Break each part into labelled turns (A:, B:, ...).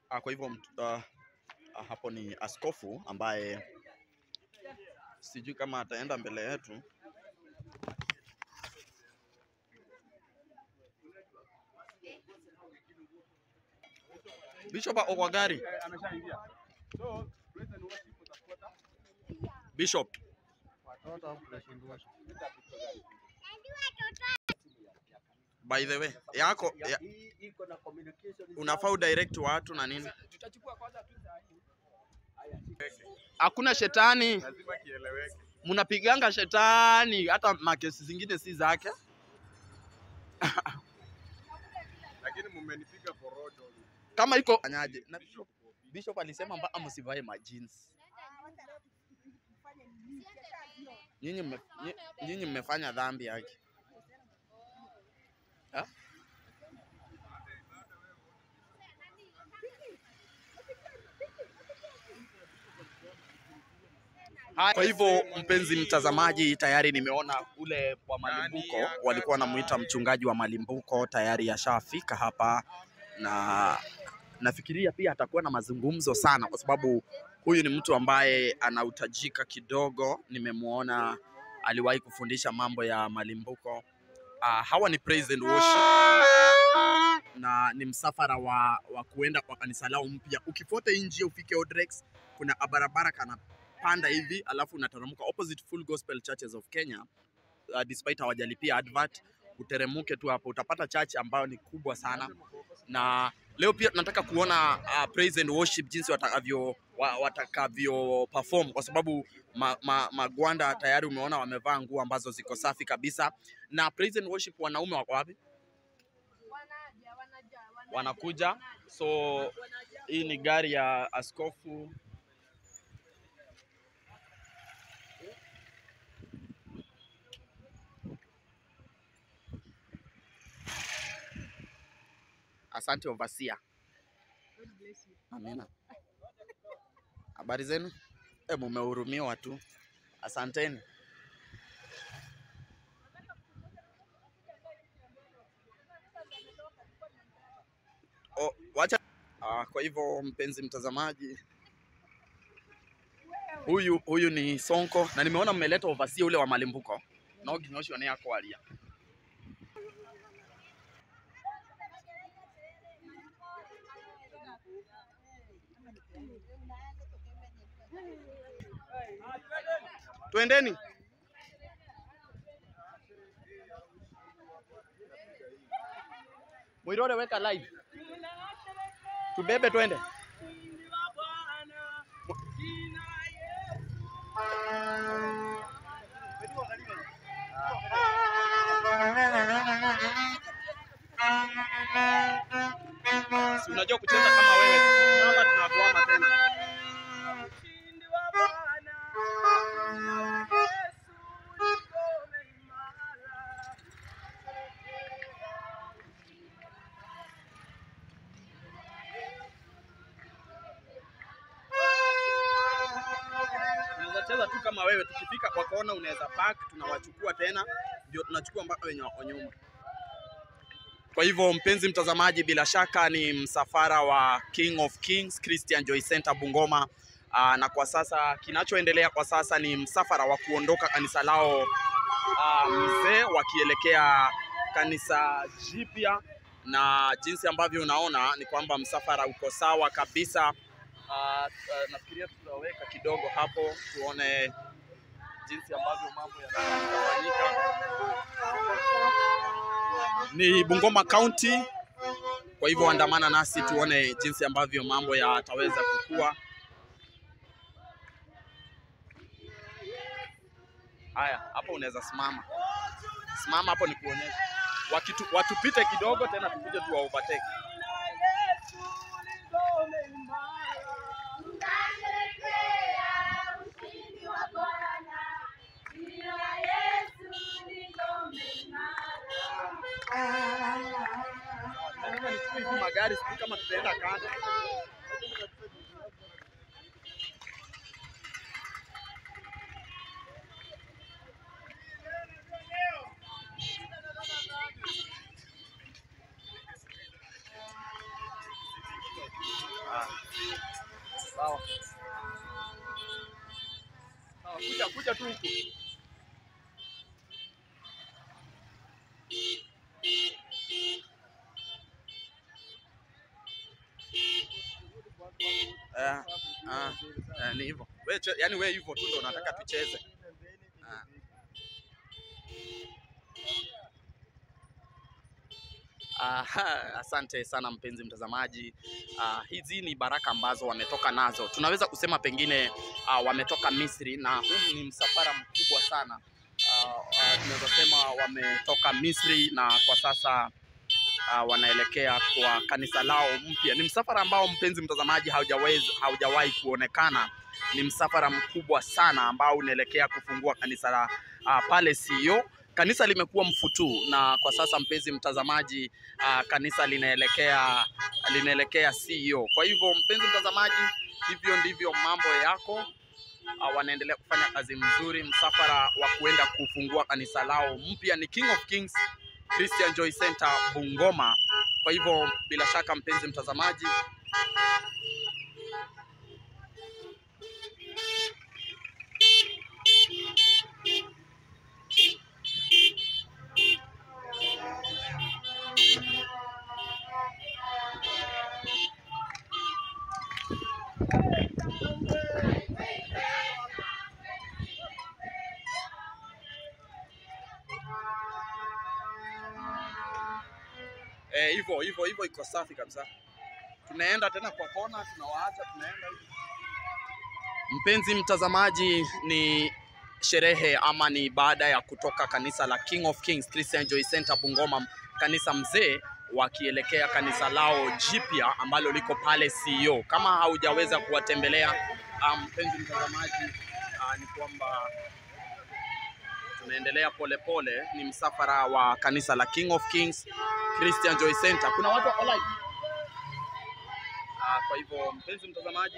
A: Ah, kwa hivyo mt- ah, ah, hapo ni askofu ambaye sijui kama ataenda mbele yetu. Bishop ako kwa gari. Bishop. By the way, yako ya, unafaa udirect watu na nini? Hakuna shetani,
B: lazima kieleweke.
A: mnapiganga shetani, hata makesi zingine si zake.
B: Lakini mumenipiga porojo.
A: Kama iko fanyaje? Na Bishop, Bishop alisema mpaka msivae majins. Nyinyi mme- nyi- nyinyi mmefanya dhambi yake. Ha? Haya, Kwa hivyo mpenzi mtazamaji, tayari nimeona ule wa Malimbuko walikuwa wanamuita mchungaji wa Malimbuko tayari ashafika hapa, na nafikiria pia atakuwa na mazungumzo sana, kwa sababu huyu ni mtu ambaye anautajika kidogo. Nimemwona aliwahi kufundisha mambo ya Malimbuko. Uh, hawa ni praise and worship na ni msafara wa, wa kuenda kwa kanisa lao mpya. Ukifuata hii njia ufike Odrex, kuna barabara kanapanda hivi, alafu unateremka opposite Full Gospel Churches of Kenya. Uh, despite hawajalipia advert, uteremuke tu hapo, utapata church ambayo ni kubwa sana, na leo pia tunataka kuona uh, praise and worship jinsi watakavyo wa- watakavyo perform kwa sababu ma, ma, magwanda tayari umeona wamevaa nguo ambazo ziko safi kabisa. Na praise and worship wanaume wako wapi? Wanakuja. So hii ni gari ya askofu. Asante Ovasia. Amina. Habari zenu? E, mumehurumiwa tu. Asanteni. O, wacha. Ah, kwa hivyo mpenzi mtazamaji, huyu huyu ni Sonko na nimeona mmeleta Ovasia ule wa Malimbuko no ginyoshio ni akwaria Twendeni. Mwirore weka live. Tubebe twende. Si unajua kucheza kama wewe. Mama tunakuama tena. Unaweza cheza tu kama wewe, tukifika kwa kona unaweza park, tunawachukua tena, ndio tunachukua mpaka wenye wako nyuma. Kwa hivyo mpenzi mtazamaji, bila shaka ni msafara wa King of Kings Christian Joy Center Bungoma. Aa, na kwa sasa kinachoendelea kwa sasa ni msafara wa kuondoka kanisa lao aa, mzee wakielekea kanisa jipya, na jinsi ambavyo unaona ni kwamba msafara uko sawa kabisa. Uh, uh, nafikiria tutaweka kidogo hapo tuone jinsi ambavyo mambo yanafanyika. Ni Bungoma County, kwa hivyo andamana nasi tuone jinsi ambavyo mambo yataweza kukua. Haya, hapo unaweza simama, simama hapo nikuonyeshe. Wakitu, watupite kidogo tena tukuje tuwa overtake. Lazima nichukue hizi magari, sijui kama tutaenda kando. Ah. kuja tu huku. Eh, ah, eh, ni hivyo. Wewe che- yaani wewe hivyo tu ndio unataka tucheze. Ah. Aha, asante sana mpenzi mtazamaji. Ah, hizi ni baraka ambazo wametoka nazo, tunaweza kusema pengine ah, wametoka Misri na huu ni msafara mkubwa sana. Ah, ah, tunaweza sema wametoka Misri na kwa sasa ah, wanaelekea kwa kanisa lao mpya. Ni msafara ambao mpenzi mtazamaji haujaweza haujawahi kuonekana. Ni msafara mkubwa sana ambao unaelekea kufungua kanisa la ah, pale Sio. Kanisa limekuwa mfutu na kwa sasa mpenzi mtazamaji, ah, kanisa linaelekea linaelekea CEO. Kwa hivyo mpenzi mtazamaji, hivyo ndivyo mambo yako. Ah, wanaendelea kufanya kazi mzuri. Msafara wa kuenda kufungua kanisa lao mpya ni King of Kings Christian Joy Center Bungoma. Kwa hivyo bila shaka mpenzi mtazamaji, eh, hivyo hivyo hivyo iko safi kabisa. Tunaenda tena kwa kona, tunawaacha tunaenda hivi. Mpenzi mtazamaji, ni sherehe ama ni baada ya kutoka kanisa la King of Kings Christian Joy Center Bungoma, kanisa mzee, wakielekea kanisa lao jipya ambalo liko pale CEO. Kama haujaweza kuwatembelea ah, mpenzi mtazamaji, ah, ni kwamba tunaendelea polepole. Ni msafara wa kanisa la King of Kings Christian Joy Center. Kuna watu wako live. Ah, kwa hivyo mpenzi mtazamaji,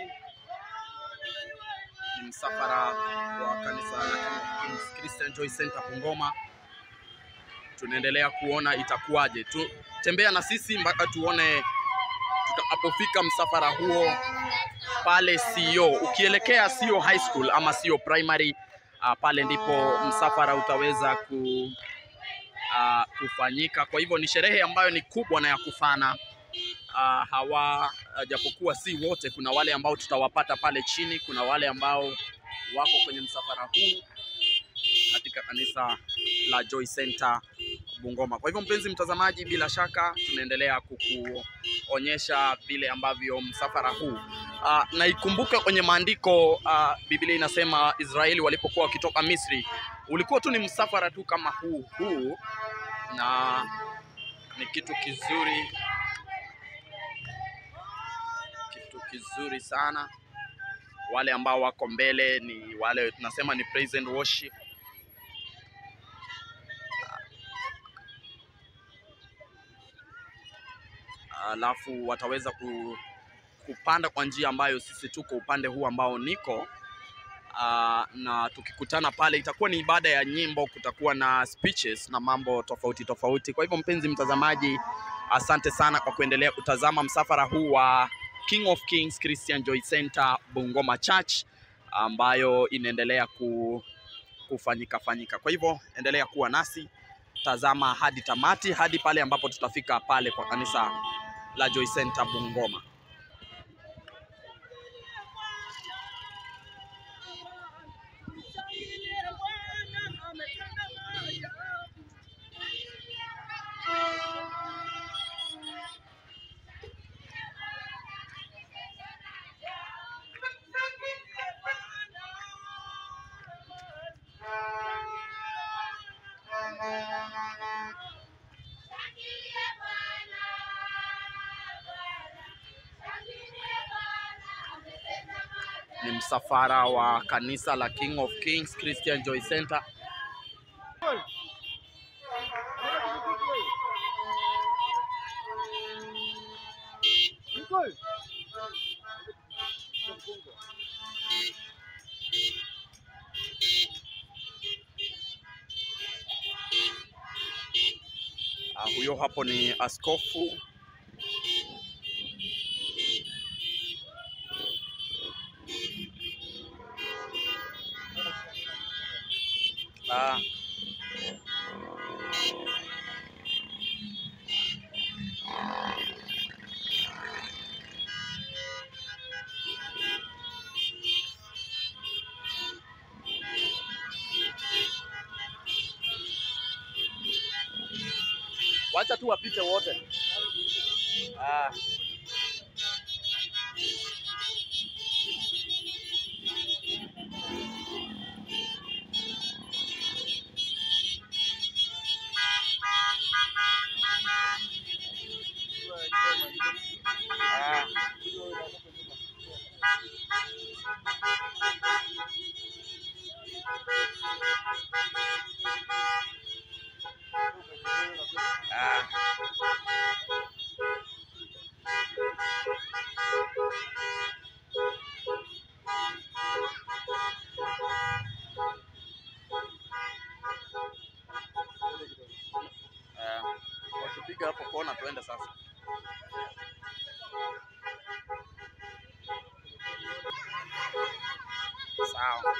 A: ni msafara wa kanisa la King of Kings Christian Joy Center Bungoma. Tunaendelea kuona itakuwaje. Tu, tembea na sisi mpaka tuone tutakapofika msafara huo pale CEO. Ukielekea CEO High School ama CEO Primary, ah, pale ndipo msafara utaweza ku ah, kufanyika. Kwa hivyo ni sherehe ambayo ni kubwa na ya kufana. Uh, hawa ah, japokuwa si wote, kuna wale ambao tutawapata pale chini, kuna wale ambao wako kwenye msafara huu katika kanisa la Joy Center Bungoma. Kwa hivyo mpenzi mtazamaji, bila shaka tunaendelea kukuonyesha vile ambavyo msafara huu uh, na ikumbuke kwenye maandiko uh, Biblia inasema Israeli walipokuwa wakitoka Misri ulikuwa tu ni msafara tu kama huu huu, na ni kitu kizuri kitu kizuri sana. Wale ambao wako mbele ni wale tunasema ni praise and worship. Alafu wataweza ku, kupanda kwa njia ambayo sisi tuko upande huu ambao niko Ah, na tukikutana pale itakuwa ni ibada ya nyimbo, kutakuwa na speeches na mambo tofauti tofauti. Kwa hivyo mpenzi mtazamaji, asante sana kwa kuendelea kutazama msafara huu wa King of Kings Christian Joy Center Bungoma Church ambayo inaendelea ku, kufanyika fanyika. Kwa hivyo endelea kuwa nasi, tazama hadi tamati, hadi pale ambapo tutafika pale kwa kanisa la Joy Center Bungoma. Ni msafara wa kanisa la King of Kings Christian Joy Center Ah, huyo hapo ni askofu Ah. Wacha tu wapite wote. Ah. Ah. Ah. Ah. Wakipiga hapo kona tuende sasa. Sawa.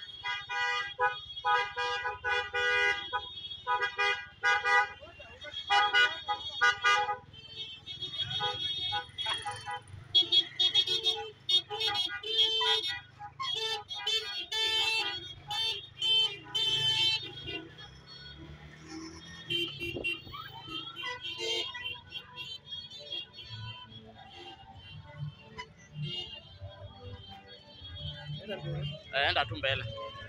A: Eh, Enda tu mbele.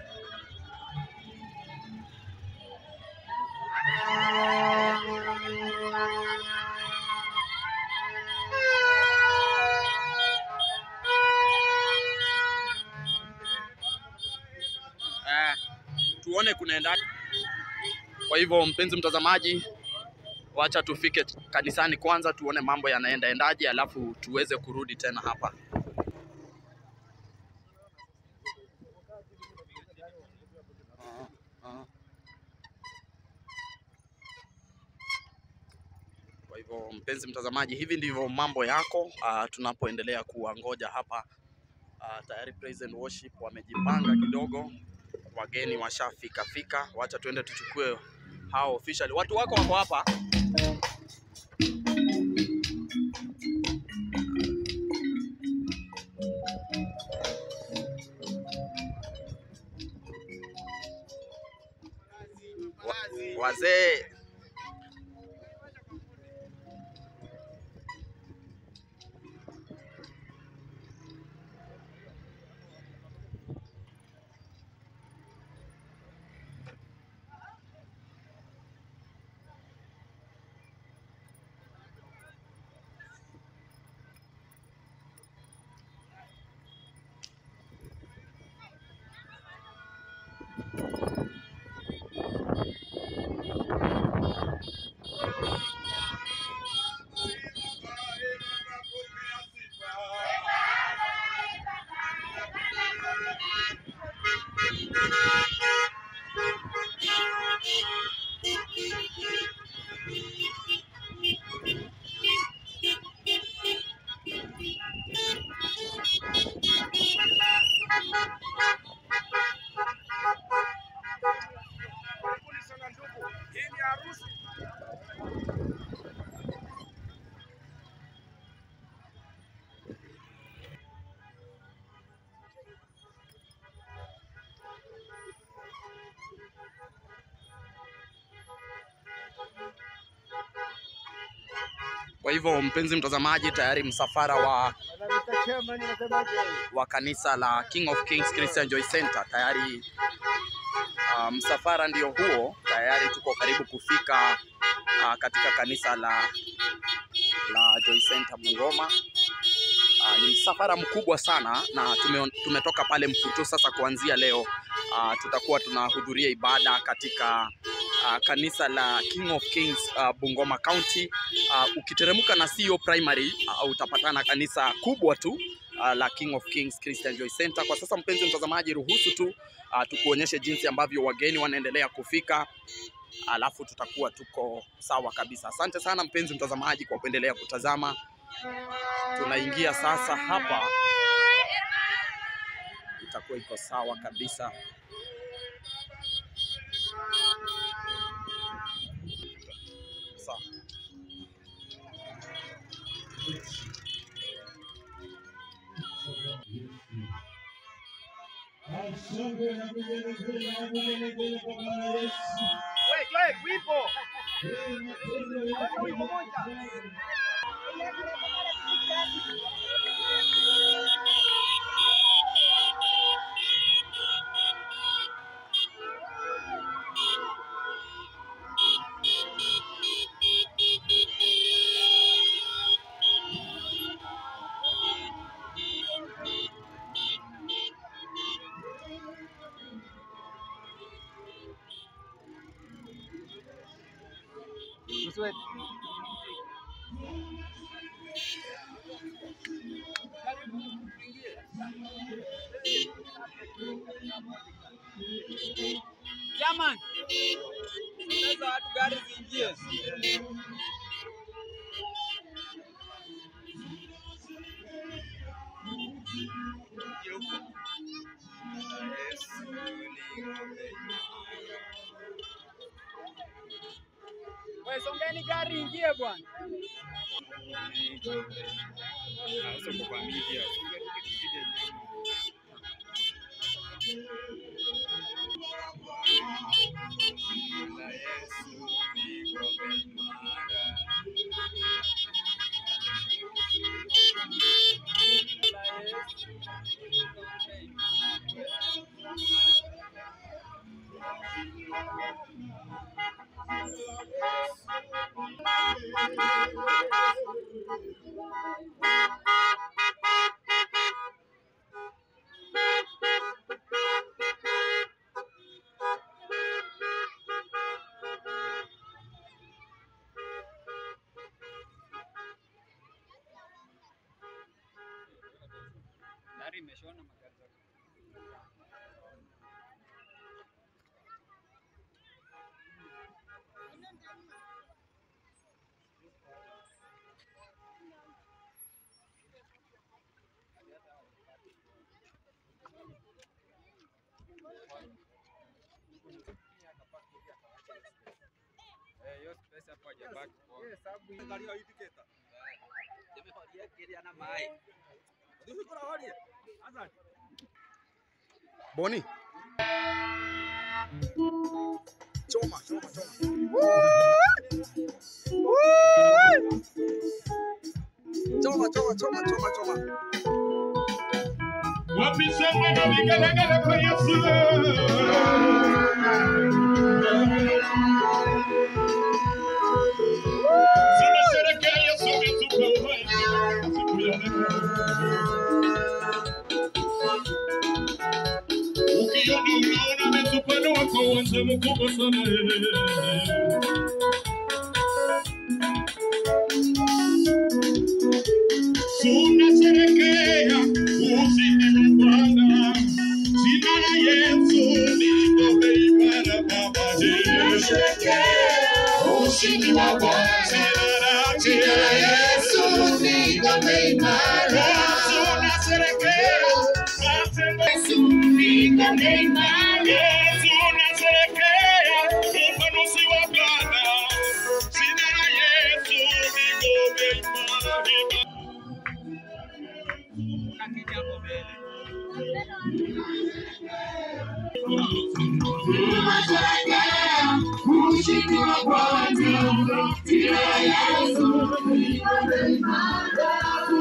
A: Eh, tuone kunaenda. Kwa hivyo mpenzi mtazamaji, wacha tufike kanisani kwanza tuone mambo yanaenda endaje, alafu tuweze kurudi tena hapa. Kwa hivyo mpenzi mtazamaji, hivi ndivyo mambo yako uh, tunapoendelea kuwangoja hapa uh, tayari praise and worship wamejipanga kidogo, wageni washafika fika. Wacha tuende tuchukue hao officially. Watu wako wako hapa. Wa, wazee Kwa hivyo mpenzi mtazamaji, tayari msafara wa, wa kanisa la King of Kings Christian Joy Center tayari uh, msafara ndio huo, tayari tuko karibu kufika uh, katika kanisa la la Joy Center Bungoma. Uh, ni msafara mkubwa sana na tume, tumetoka pale Mfuto. Sasa kuanzia leo uh, tutakuwa tunahudhuria ibada katika uh, kanisa la King of Kings uh, Bungoma County. Uh, ukiteremka na CEO Primary uh, utapatana kanisa kubwa tu uh, la King of Kings Christian Joy Center. Kwa sasa mpenzi mtazamaji, ruhusu tu uh, tukuonyeshe jinsi ambavyo wageni wanaendelea kufika alafu tutakuwa tuko sawa kabisa. Asante sana mpenzi mtazamaji kwa kuendelea kutazama. Tunaingia sasa hapa, itakuwa iko sawa kabisa.
C: Jamani, sasa watu gari ziingie. Wewe songeni gari ingie bwana. Gari imeshona magari zote. Eh, hiyo space hapo hajabaki poa.
A: Boni. Choma, choma, choma. Choma, choma, choma, choma, choma.
D: Wapisema na vigelegele kwa Yesu. Tunasherehekea Yesu ametupa uhai siku ya leo. Ukiona unaona ametupanua kwa uwanja mkubwa sana. Tunasherehekea ushindi wa Bwana. Jina la Yesu ni ngome imara Baba.
E: ushindi wa Bwana. Jina la Yesu ni ngome imara.
D: Tunasherehekea
E: Yesu ni ngome imara.
D: tunasherehekea upanuzi wa Bwana. Jina la Yesu ni ngome imara.
C: Nakija hapo mbele.
E: Tunasherehekea ushindi wa Bwana. Jina la Yesu ni ngome imara.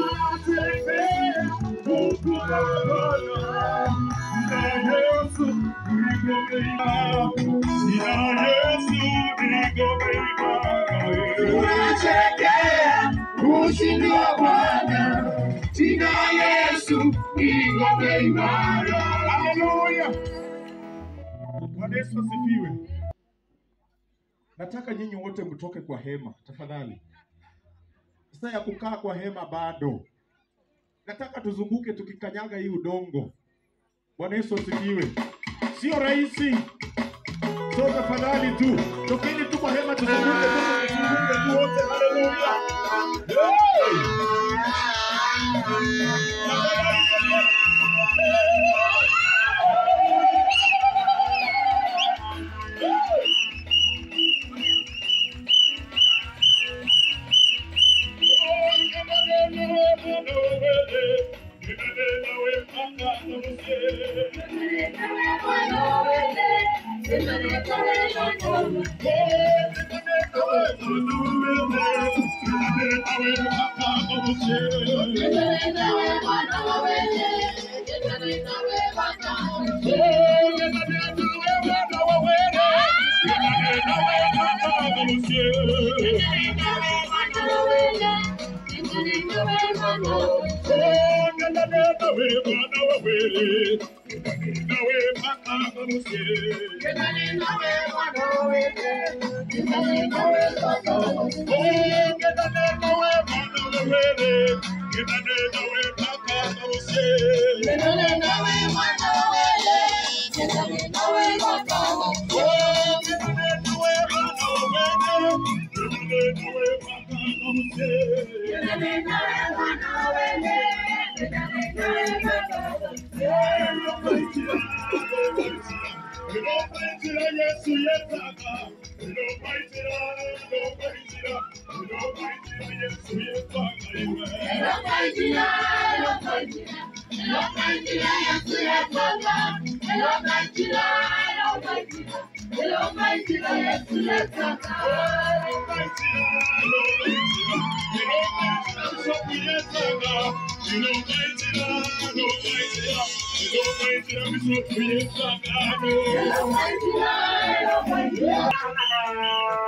E: Tunasherehekea ushindi wa Bwana. Jina la Yesu ni ngome imara.
D: Haleluya. Bwana Yesu asifiwe. Nataka nyinyi wote mtoke kwa hema tafadhali. Saa ya kukaa kwa hema bado. Nataka tuzunguke tukikanyaga hii udongo. Bwana Yesu asifiwe. Sio rahisi. So tafadhali tu tokeni tu kwa hema tuzunguke tu tuzunguke tu wote. Haleluya. Hey! Tafadhali tokeni.
E: Hello,